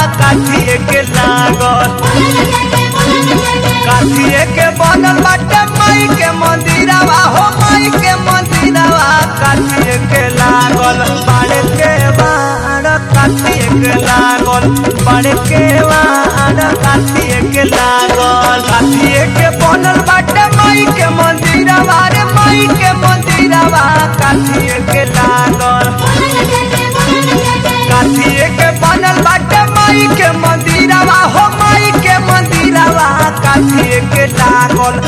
काठिए के लागल काठिए के बनल बाटे माई के मंदिरवा हो माई के मंदिरवा काठिए के लागल बाड़े के बाड़ काठिए के लागल बाड़े के बाड़ काठिए के लागल काठिए के बनल बाटे माई के मंदिरवा रे माई के मंदिरवा काठिए के लागल काठिए के बनल बाटे माई के मंदिरवा हो माई के मंदिरवा काठिए के लागल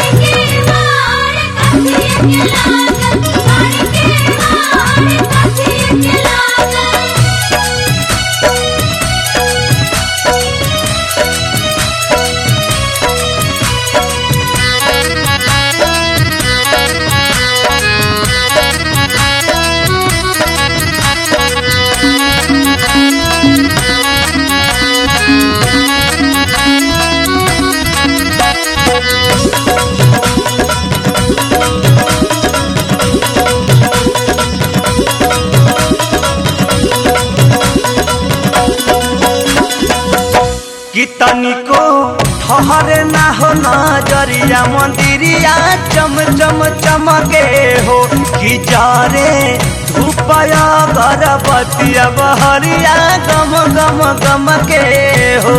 कि तनिको ठहरे ना हो नजरिया मंदिरिया चम चम चमके हो कि जारे धूपया गरबतिया बहरिया गम गम गम के हो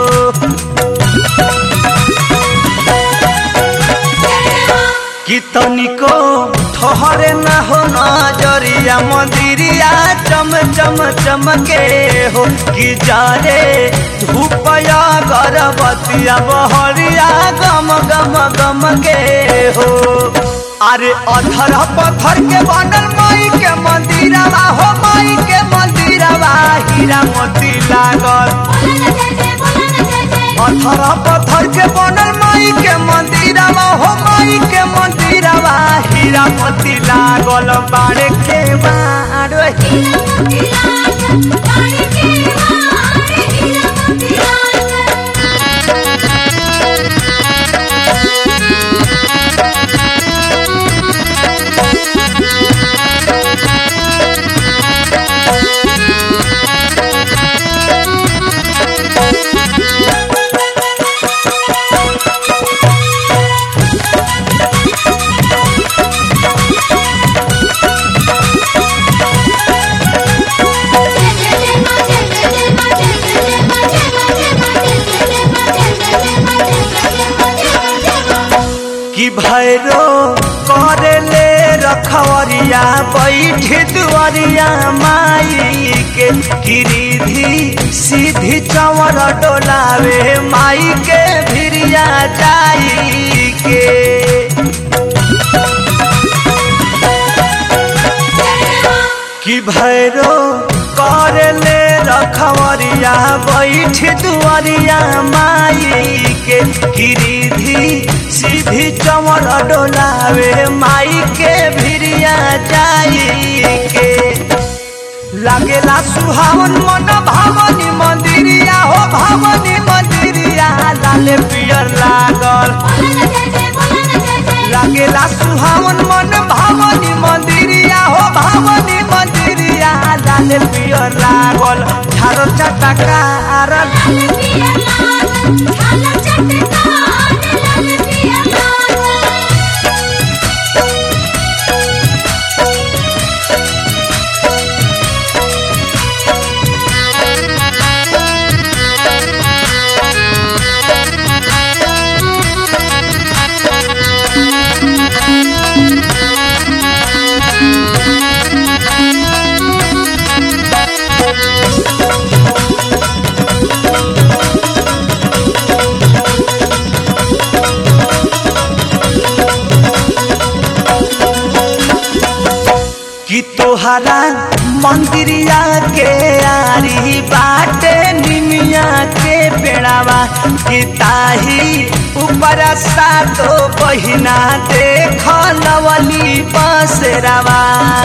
कि तनिको ठहरे ना हो नजरिया मंदिरिया चम चम चमके हो कि जारे धूपया गरबतिया बहरिया गम गम गम के हो अरे अधर पत्थर के बनल माई के मंदिरवा हो माई के मंदिरवा हीरा मोती लागल पत्थर पत्थर के बनल माई के मंदिरवा हो माई के मंदिरवा हीरा मोती लागल बाड़े के बाड़ कि भैरो करे ले रखवरिया बैठ दुआरिया माई के गिरिधी सीधी चवर डोलावे माई के भिरिया जाई के कि भैरो कर ले रखवरिया बैठ दुआरिया माई के गिरिधी सीधी चमर डोलावे माई के भिरिया जाई के लागेला सुहावन मन भावनी मंदिरिया हो भावनी मंदिरिया लाले पियर लागल लागेला सुहावन मन भावनी मंदिरिया हो भावनी मंदिरिया लाले पियर लागल झारो चटकार कि तोहरा मंदिरिया के आरी बाटे निमिया के पेड़ावा कि ताही ऊपर सातो बहिना देख लवली बसेरावा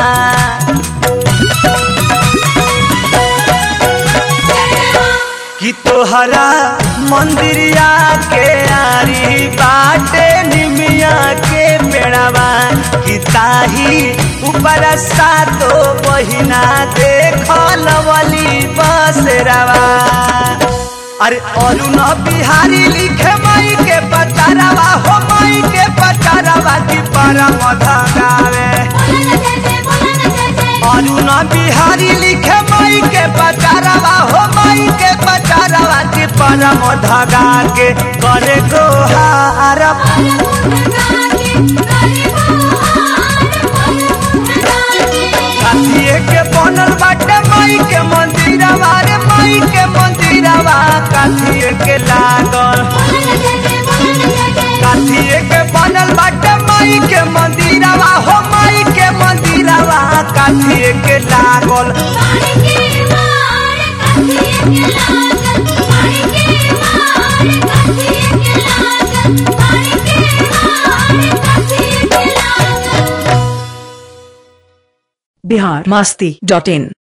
कि तोहरा मंदिरिया के आरी बाटे निमिया के पेड़ावा कि ताही ऊपर सातो बहिना देख लवली बसेरावा अरे अरुण बिहारी लिखे माई के पचारावा हो माई के पचारावा की परम धगावे अरुण बिहारी लिखे माई के पचारावा हो माई के पचारावा की परम धगा के करे गोहार काठिए के बनल बाटे माई के मंदिरवा रे माई के मंदिरवा काठिए के लागल काठिए के बनल बाटे माई के मंदिरवा हो माई के मंदिरवा काठिए के लागल बिहार मस्ती डॉट इन